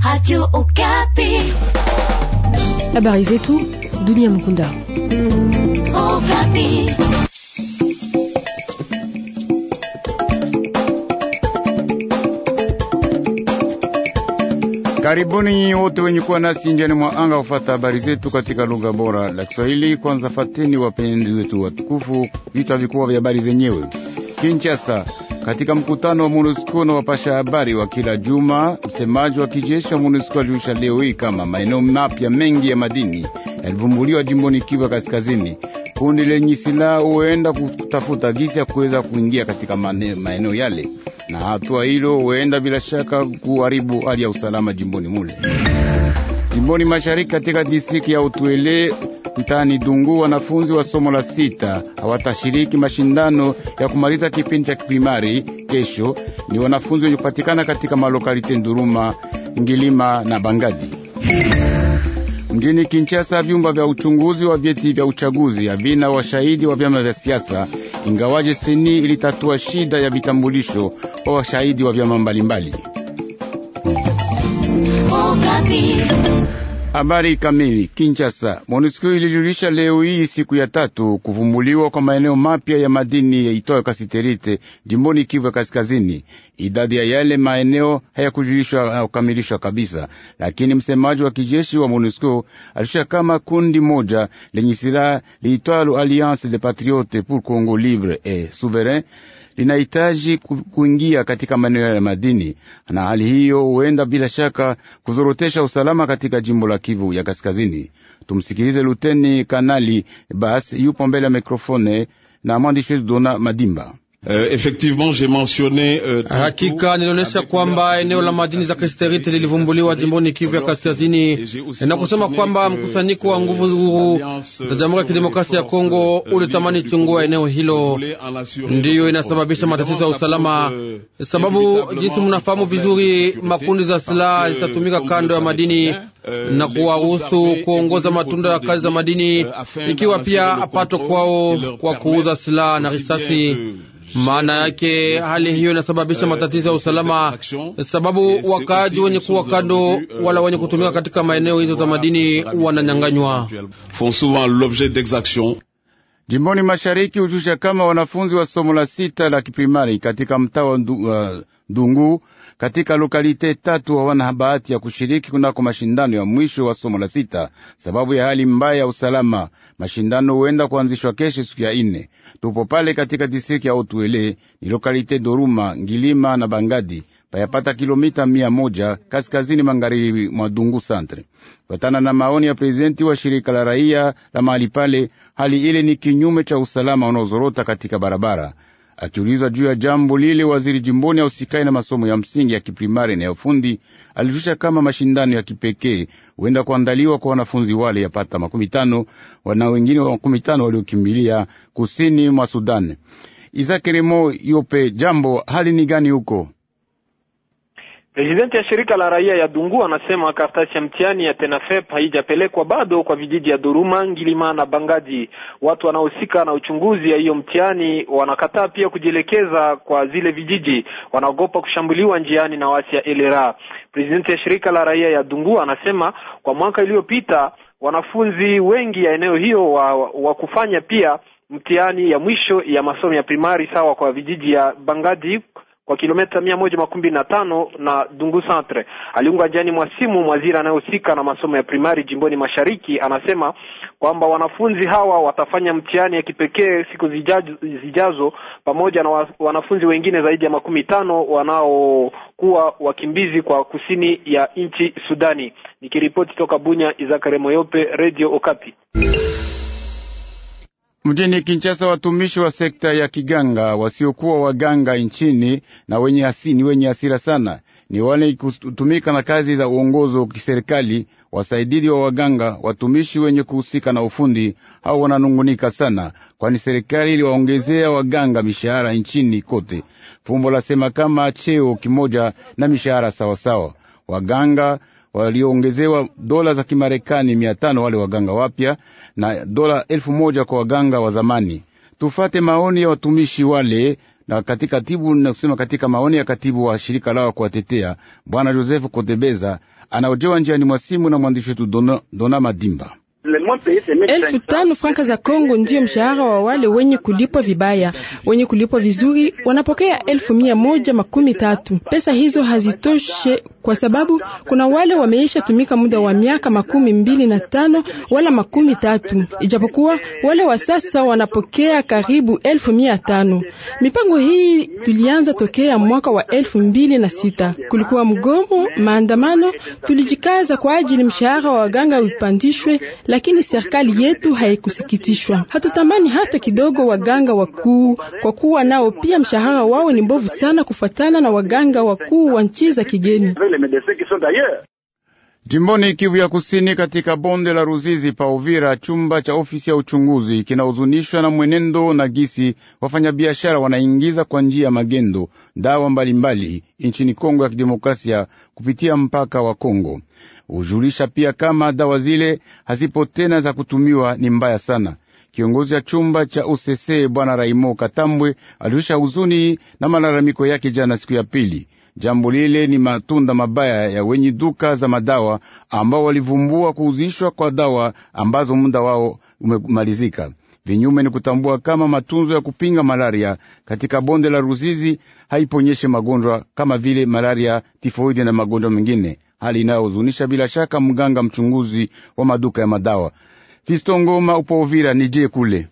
Radio Okapi. Habari zetu dunia Mkunda. Okapi. Karibuni wote wenye kuwa nasi njiani mwa anga kufata habari zetu katika lugha bora la Kiswahili. Kwanza fateni wapenzi wetu watukufu, vichwa vikubwa vya habari zenyewe. Kinshasa, katika mkutano wa MONUSCO na wapasha habari wa kila juma, msemaji wa kijeshi wa MONUSCO alijulisha leo hii kama maeneo mapya mengi ya madini yalivumbuliwa jimboni Kivu Kaskazini. Kundi lenye silaha huenda kutafuta gisi ya kuweza kuingia katika maeneo yale, na hatua hilo huenda bila shaka kuharibu hali ya usalama jimboni mule. Jimboni mashariki katika distrikti ya Utwele mtaani Dungu, wanafunzi wa somo la sita hawatashiriki mashindano ya kumaliza kipindi cha kiprimari kesho. Ni wanafunzi wenye kupatikana katika malokalite Nduruma, Ngilima na Bangadi. Mjini Kinshasa, vyumba vya uchunguzi wa vyeti vya uchaguzi havina washahidi wa vyama vya siasa, ingawaje seni ilitatua shida ya vitambulisho kwa washahidi wa vyama mbalimbali. Okapi. Habari kamili. Kinshasa, MONUSCO ilijulisha leo hii siku ya tatu kuvumbuliwa kwa maeneo mapya ya madini yaitwayo kasiterite jimboni Kivu ya Kaskazini. Idadi ya yale maeneo hayakujulishwa au kukamilishwa kabisa, lakini msemaji wa kijeshi wa MONUSCO alisha kama kundi moja lenye silaha liitwalo Alliance des Patriotes pour Congo Libre et Souverain linahitaji kuingia katika maeneo ya madini, na hali hiyo huenda bila shaka kuzorotesha usalama katika jimbo la Kivu ya Kaskazini. Tumsikilize Luteni Kanali Bas, yupo mbele ya mikrofone na mwandishi wetu Dona Madimba. Uh, effectivement j'ai mentionné uh, hakika nilionyesha kwamba eneo la madini za kristerite lilivumbuliwa jimboni Kivu ya Kaskazini na kusema kwamba mkusanyiko wa nguvu huru za Jamhuri ya Kidemokrasia ya Kongo ulitamani chungua eneo hilo, ndiyo inasababisha matatizo ya usalama, sababu jinsi mnafahamu vizuri, makundi za silaha zitatumika kando ya madini na kuwaruhusu kuongoza matunda ya kazi za madini, ikiwa pia pato kwao kwa kuuza silaha na risasi. Maana yake hali hiyo inasababisha matatizo ya usalama, sababu wakaaji wenye kuwa kando wala wenye kutumika katika maeneo hizo za madini wananyanganywa. Jimboni mashariki hujusha kama wanafunzi wa somo la sita la kiprimari katika mtaa wa Dungu katika lokalite tatu hawana bahati ya kushiriki kunako mashindano ya mwisho wa somo la sita sababu ya hali mbaya ya usalama. Mashindano huenda kuanzishwa kesho siku ya ine. Tupo pale katika distrikti ya Otuele, ni lokalite Doruma, Ngilima na Bangadi, payapata kilomita mia moja kaskazini magharibi mwa Dungu Centre. Kufatana na maoni ya prezidenti wa shirika la raia la mahali pale, hali ile ni kinyume cha usalama unaozorota katika barabara. Akiulizwa juu ya jambo lile, waziri jimboni ausikai na masomo ya msingi ya kiprimari na ya ufundi alijulisha kama mashindano ya kipekee huenda kuandaliwa kwa wanafunzi wale yapata makumi tano wana wengine wa makumi tano waliokimbilia kusini mwa Sudani. Isakeremo Yope, jambo hali ni gani huko? Presidenti ya shirika la raia ya Dungu anasema karatasi ya mtihani ya TENAFEP haijapelekwa bado kwa vijiji ya Duruma, Ngilima na Bangaji. Watu wanaohusika na uchunguzi ya hiyo mtihani wanakataa pia kujielekeza kwa zile vijiji, wanaogopa kushambuliwa njiani na wasi ya elera. Presidenti ya shirika la raia ya Dungu anasema kwa mwaka iliyopita wanafunzi wengi ya eneo hiyo wa, wa kufanya pia mtihani ya mwisho ya masomo ya primari sawa kwa vijiji ya Bangaji kwa kilomita mia moja makumi na tano na Dungu Centre. Aliunga jani mwa simu mwaziri anayehusika na masomo ya primari jimboni mashariki, anasema kwamba wanafunzi hawa watafanya mtihani ya kipekee siku zijazo, zijazo pamoja na wanafunzi wengine zaidi ya makumi tano wanaokuwa wakimbizi kwa kusini ya nchi Sudani. Nikiripoti toka Bunya, Izakare Moyope, Radio Okapi. Mjini Kinshasa, watumishi wa sekta ya kiganga wasiokuwa waganga nchini na wenye hasini wenye hasira sana ni wale kutumika na kazi za uongozo wa kiserikali, wasaidizi wa waganga, watumishi wenye kuhusika na ufundi hao wananungunika sana, kwani serikali iliwaongezea waganga mishahara nchini kote. Fumbo lasema kama cheo kimoja na mishahara sawasawa. Waganga walioongezewa dola za Kimarekani mia tano wale waganga wapya na dola elfu moja kwa waganga wa zamani. Tufate maoni ya watumishi wale na katika katibu na kusema katika maoni ya katibu wa shirika lao kuwatetea bwana Joseph Kotebeza anaojewa njiani mwa simu na mwandishi wetu Dona, Dona Madimba. Elfu tano franka za Kongo ndiyo mshahara wa wale wenye kulipwa vibaya. Wenye kulipwa vizuri wanapokea elfu mia moja makumi tatu. Pesa hizo hazitoshe kwa sababu kuna wale wameisha tumika muda wa miaka makumi mbili na tano wala makumi tatu, ijapokuwa wale wa sasa wanapokea karibu elfu mia tano. Mipango hii tulianza tokea mwaka wa elfu mbili na sita. Kulikuwa mgomo, maandamano, tulijikaza kwa ajili mshahara wa waganga upandishwe lakini serikali yetu haikusikitishwa. Hatutamani hata kidogo waganga wakuu, kwa kuwa nao pia mshahara wao ni mbovu sana kufuatana na waganga wakuu wa nchi za kigeni. Jimboni Kivu ya Kusini, katika bonde la Ruzizi pa Uvira, chumba cha ofisi ya uchunguzi kinahuzunishwa na mwenendo na gisi wafanyabiashara wanaingiza kwa njia ya magendo dawa mbalimbali nchini Kongo ya Kidemokrasia kupitia mpaka wa Kongo. Hujulisha pia kama dawa zile hazipo tena za kutumiwa ni mbaya sana. Kiongozi wa chumba cha UCC bwana Raimo Katambwe alijulisha huzuni na malalamiko yake jana siku ya pili. Jambo lile ni matunda mabaya ya wenye duka za madawa ambao walivumbua kuuzishwa kwa dawa ambazo muda wao umemalizika. Vinyume ni kutambua kama matunzo ya kupinga malaria katika bonde la Ruzizi haiponyeshe magonjwa kama vile malaria, tifoidi na magonjwa mengine, hali inayohuzunisha bila shaka mganga mchunguzi wa maduka ya madawa. Fisto Ngoma upo Uvira, nije kule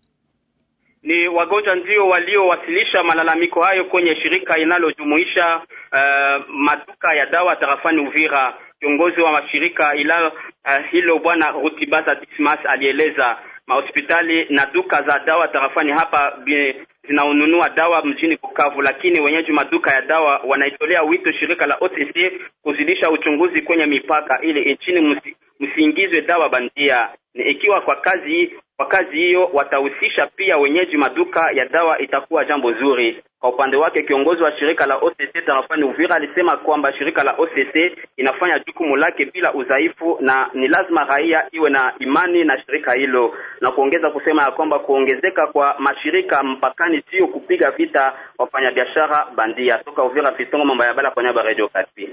ni wagonjwa ndio waliowasilisha malalamiko hayo kwenye shirika linalojumuisha uh, maduka ya dawa tarafani Uvira. Kiongozi wa mashirika ila uh, hilo bwana Rutibaza Dismas alieleza mahospitali na duka za dawa tarafani hapa zinaonunua dawa mjini Bukavu, lakini wenyeji maduka ya dawa wanaitolea wito shirika la OTC kuzidisha uchunguzi kwenye mipaka ili nchini msiingizwe dawa bandia. Ni ikiwa kwa kazi kwa kazi hiyo watahusisha pia wenyeji maduka ya dawa, itakuwa jambo zuri. Kwa upande wake kiongozi wa shirika la OCC tarafani Uvira alisema kwamba shirika la OCC inafanya jukumu lake bila udhaifu na ni lazima raia iwe na imani na shirika hilo, na kuongeza kusema ya kwamba kuongezeka kwa mashirika mpakani sio kupiga vita wafanyabiashara bandia. Toka Uvira, Fistongo mambo ya bala kwa nyaba Radio Kapi.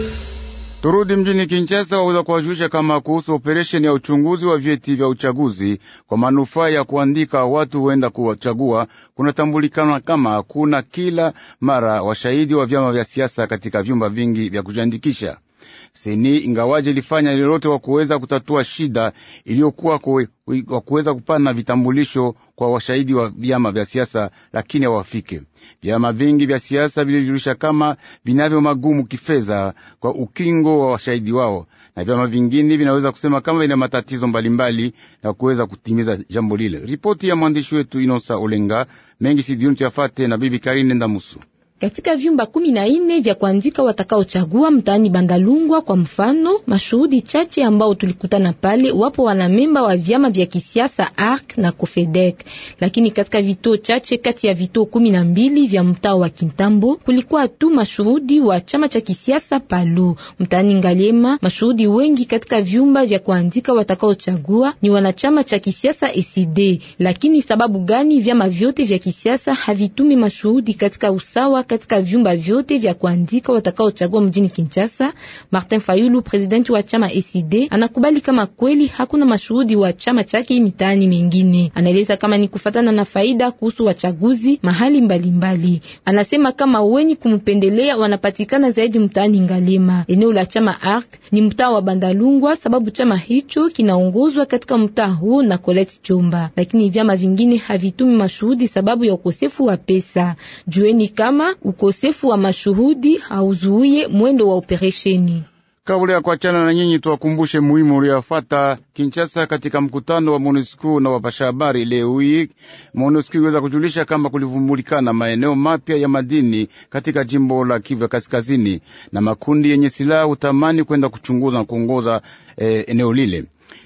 Turudi mjini Kinshasa, waweza kuwajulisha kama kuhusu operesheni ya uchunguzi wa vyeti vya uchaguzi kwa manufaa ya kuandika watu huenda kuwachagua. Kunatambulikana kama hakuna kila mara washahidi wa vyama vya siasa katika vyumba vingi vya kujiandikisha. Seni ingawaje ilifanya lolote wa kuweza kutatua shida iliyokuwa wa kuweza kupana vitambulisho kwa washahidi wa vyama vya siasa, lakini hawafike. Vyama vingi vya siasa vilijulisha kama vinavyo magumu kifedha kwa ukingo wa washahidi wao, na vyama vingine vinaweza kusema kama vina matatizo mbalimbali na kuweza kutimiza jambo lile. Ripoti ya mwandishi wetu Inosa Olenga mengi sidioni tuyafate na bibi Karine Ndamusu. Katika vyumba kumi na nne vya kuandika watakaochagua mtaani Bandalungwa, kwa mfano, mashuhudi chache ambao tulikutana pale, wapo wanamemba wa vyama vya kisiasa ARC na COFEDEC, lakini katika vituo chache kati ya vituo kumi na mbili vya mtaa wa Kintambo kulikuwa tu mashuhudi wa chama cha kisiasa Palu. Mtaani Ngalema, mashuhudi wengi katika vyumba vya kuandika watakaochagua ni wanachama cha kisiasa ECD. Lakini sababu gani vyama vyote vya kisiasa havitumi mashuhudi katika usawa katika vyumba vyote vya kuandika watakaochagua mjini Kinshasa. Martin Fayulu, presidenti wa chama ECD, anakubali kama kweli hakuna mashuhudi wa chama chake mitaani mengine. Anaeleza kama ni kufatana na faida kuhusu wachaguzi mahali mbalimbali mbali. Anasema kama wenye kumpendelea wanapatikana zaidi mtaani Ngalema. Eneo la chama ARC ni mtaa wa Bandalungwa, sababu chama hicho kinaongozwa katika mtaa huo na Colette Chomba, lakini vyama vingine havitumi mashuhudi sababu ya ukosefu wa pesa. Jueni kama ukosefu wa mashuhudi hauzuie mwendo wa operesheni. Kabla ya kuachana na nyinyi, tuwakumbushe muhimu uliofuata Kinshasa katika mkutano wa MONUSCO na wapasha habari leo hii. MONUSCO iweza kujulisha kama kulivumbulikana maeneo mapya ya madini katika jimbo la Kivu Kaskazini, na makundi yenye silaha utamani kwenda kuchunguza na kuongoza eh, eneo lile.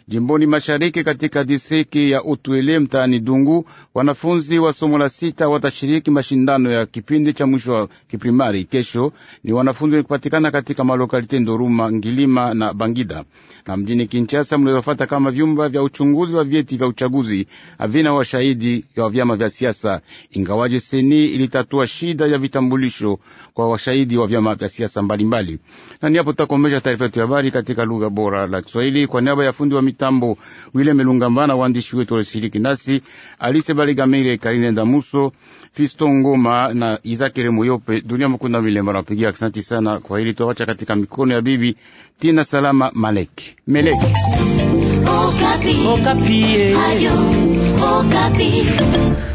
Jimboni mashariki katika distriki ya Utwele mtaani Dungu, wanafunzi wa somo la sita watashiriki mashindano ya kipindi cha mwisho wa kiprimari kesho. Ni wanafunzi kupatikana katika malokalite Ndoruma, Ngilima na Bangida. Na mjini Kinshasa mlizofuata kama vyumba vya uchunguzi wa vyeti vya uchaguzi havina washahidi wa vyama vya siasa, ingawaje seni ilitatua shida ya vitambulisho kwa washahidi wa vyama vya siasa mbalimbali. Na ni hapo tutakomesha taarifa yetu ya habari katika lugha bora la Kiswahili kwa niaba ya fundi wa mitambo William Melungambana, waandishi wetu walishiriki nasi Alise Baligamire, Karine Ndamuso, Fisto Ngoma na Izakire Moyope. Dunia Mukunda Milemba napigia asante sana kwa hili, tuawacha katika mikono ya bibi Tina Salama Malek Meleki. Okapi. Okapi. Radio Okapi.